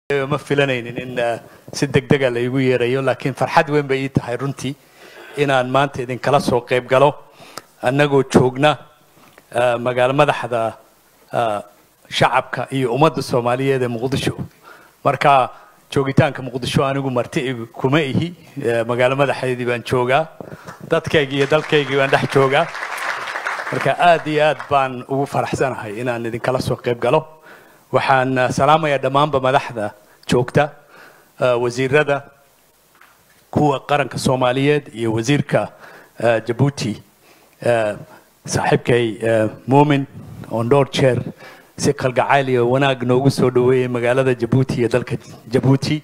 ma filanaynin in si degdega laygu yeerayo laakiin farxad weyn bay ii tahay runtii inaan maanta idinkala soo qayb galo annagoo joogna magaalo madaxda shacabka iyo ummadda soomaaliyeed ee muqdisho marka joogitaanka muqdisho anigu marti kuma ihi magaalo madaxeedii baan joogaa dadkaygii iyo dalkaygii baan dhex joogaa marka aad iyo aad baan ugu faraxsanahay inaan idinkala soo qayb galo waxaan salaamayaa dhammaanba madaxda joogta wasiirada kuwa qaranka soomaaliyeed iyo wasiirka jabuuti saaxiibkay muumin oon dhowr jeer si kalgacayl iyo wanaag noogu soo dhaweeyey magaalada jabuuti iyo dalka jabuuti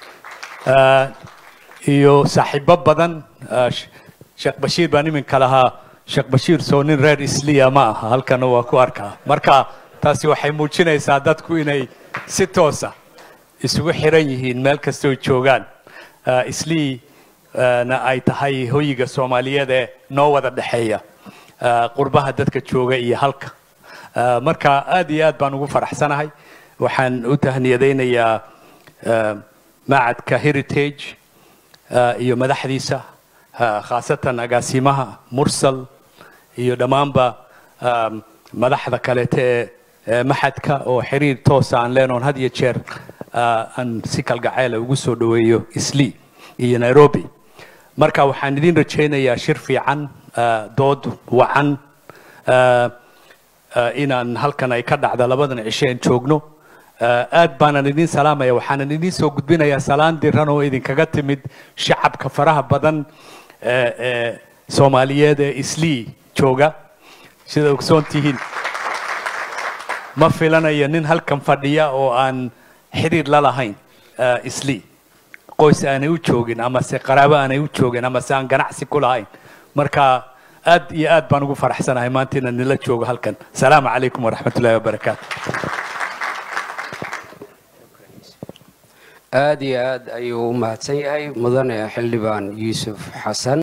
iyo saaxiibo badan sheekh bashiir baan iminka lahaa sheekh bashiir soo nin reer isliya ma aha halkana waa ku arkaa marka taasi waxay muujinaysaa dadku inay si toosa isugu xiran yihiin meel kastoo joogaan islii na ay tahay hoyiga soomaaliyeed ee noo wada dhexeeya qurbaha dadka jooga iyo halka marka aad iyo aad baan ugu faraxsanahay waxaan u tahniyadaynayaa macadka heritage iyo madaxdiisa khaasatan agaasimaha mursal iyo dhammaanba madaxda kaleete ee maxadka oo xiriir toosa aan leenoon had iyo jeer aan si kalgacayla ugu soo dhaweeyo islii iyo nairobi marka waxaan idin rajaynayaa shir fiican dood wacan inaan halkan ay ka dhacda labadan cisheen joogno aad baanan idin salaamaya waxaanan idin soo gudbinayaa salaan diran oo idinkaga timid shacabka faraha badan ee soomaaliyeed ee islii jooga sida ogsoon tihiin ma filanayo nin halkan fadhiya oo aan xiriir la lahayn islii qoys aanay u joogin amase qaraabo aanay u joogin amase aan ganacsi ku lahayn marka aad iyo aad baan ugu faraxsanahay maanta inaan nila joogo halkan asalaamu calaykum waraxmat ullahi wabarakaatu aad iyo aad ayuu u mahadsan yahay mudane xildhibaan yuusuf xasan